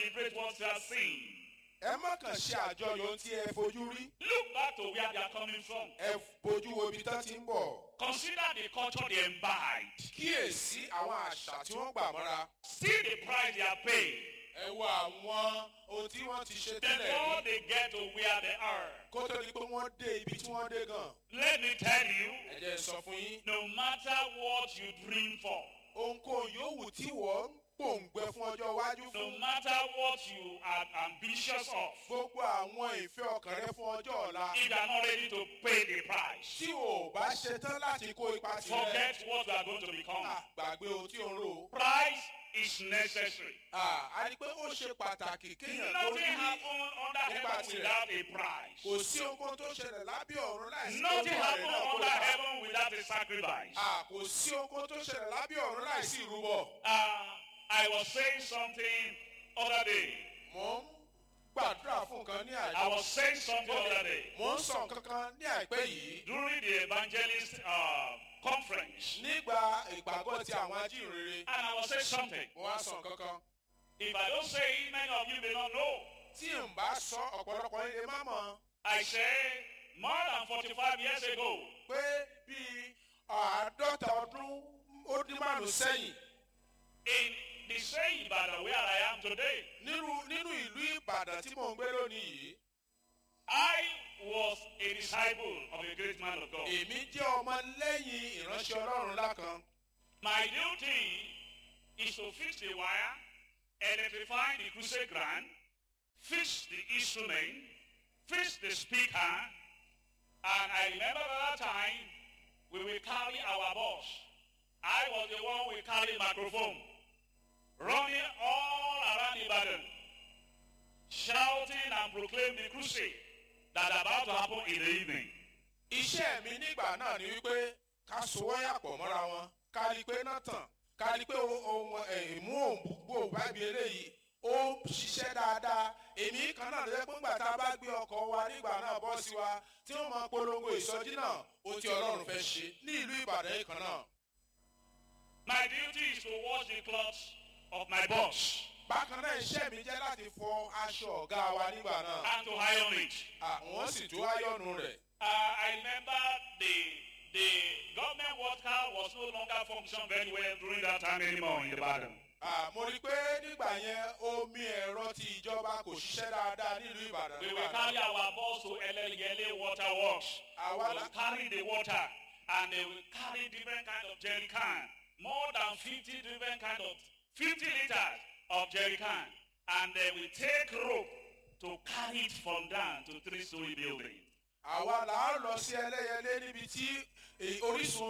celebrate what you have seen. ẹ má kàn ṣe àjọyọ̀ ohun tí ẹ fojú rí Look back to where they are coming from. ẹ fojú wo ibi tán ti ń bọ̀ Consider the culture they imbibed. kíyèsí àwọn àṣà tí wọ́n gbà mọ́ra See the price they are paying ẹ wo àwọn ohun tí wọ́n ti ṣe tẹ́lẹ̀ before rí they get to where they are. kó tó di pé wọ́n dé ibi tí wọ́n dé gan Let me tell you, ẹ jẹ́ n sọ fún yín no matter what you dream for, ohunkóhun yòówù tí wọ́n ń pòǹgbẹ fún ọjọ́ iwájú no fún matter what you are ambitious of, gbogbo àwọn ìfẹ́ ọkàn rẹ fún ọjọ́ ọ̀la if you are not ready to pay the price, tí o ò bá ṣetán láti kó ipa tirẹ̀ forget what you are going to become. à, gbàgbé ohun tí o ń rò ó. Price is necessary. À, a rí i pé ó ṣe pàtàkì kéèyàn tó Nothing ní happens under heaven without a price. kò sí ohunkóhun tó ṣẹlẹ̀ lábẹ́ ọ̀run láìsí Nothing olúwa rẹ̀ happens náà kó under ipa. heaven without a sacrifice. À, kò sí ohunkóhun tó ṣẹlẹ̀ lábẹ́ ọ̀run láìsí ìrúbọ. Uh, I was saying something other day. mò ń gbàdúrà fún nǹkan ní I àìpẹ́ was saying something other day mò ń sọ nǹkan kan ní àìpẹ́ yìí during the evangelist uh, conference, nígbà ìpàgọ́ ti àwọn ajínrere and I was saying something. mo wá sọ nǹkan kan If I don't say it, many of you may not know. tí n bá sọ ọ̀pọ̀lọpọ̀ ilé má mọ̀ I say more than 45 years ago, pé bíi àádọ́ta ọdún ó dín márùn-ún sẹ́yìn in the same Ibadan where I am today, nínú nínú ìlú ìbàdàn tí mò ń gbé lónìí yìí I was a disciple of a great man of God. èmi jẹ́ ọmọ lẹ́yìn ìránṣẹ́ ọlọ́run ńlá kan My duty is to fix the wire, electrify the crusade ground, fix the instrument, fix the speaker, and I remember that time we will carry our boss. I was the one we carry microphone, running all around Ibadan, shouting and proclaim the crusade that about to happen in the evening. iṣẹ́ mi nígbà náà ni wípé ká so wáyà pọ̀ mọ́ra wọn ká rí i pé náà tàn ká rí i pé ohun ìmú òǹgbò bábí eléyìí ó ṣiṣẹ́ dáadáa èmi kan náà lọ́jọ́ pé ńgbà tá a bá gbé ọkọ̀ wa nígbà náà bọ́ sí wa tí wọ́n máa polongo ìsọjí náà ó ti ọlọ́run fẹ́ ṣe ní ìlú ìbàdàn yìí kan náà. My duty is to wash the clothes of my boss bákan náà iṣẹ́ mi jẹ́ láti fọ aṣọ ọ̀gá wa nígbà náà and to iron it. àwọn sì tú áyọ̀nù rẹ̀. Uh, I remember the the government water was no longer functioning very well during that time anymore in Ibadan. Ah, mo rí i pé nígbà yẹn omi ẹ̀rọ ti ìjọba kò ṣiṣẹ́ dáadáa nílùú ìbàdàn We nígbà will náà. carry our boss to Elelgele Water Works. Àwa We la- will carry the water and they will carry different kind of jerry can. More than 50 different kind of 50 liters of jerry can. And they will take rope to carry it from down to three-story building. àwa là á lọ sí ẹlẹ́yẹlé níbi tí eh, orísun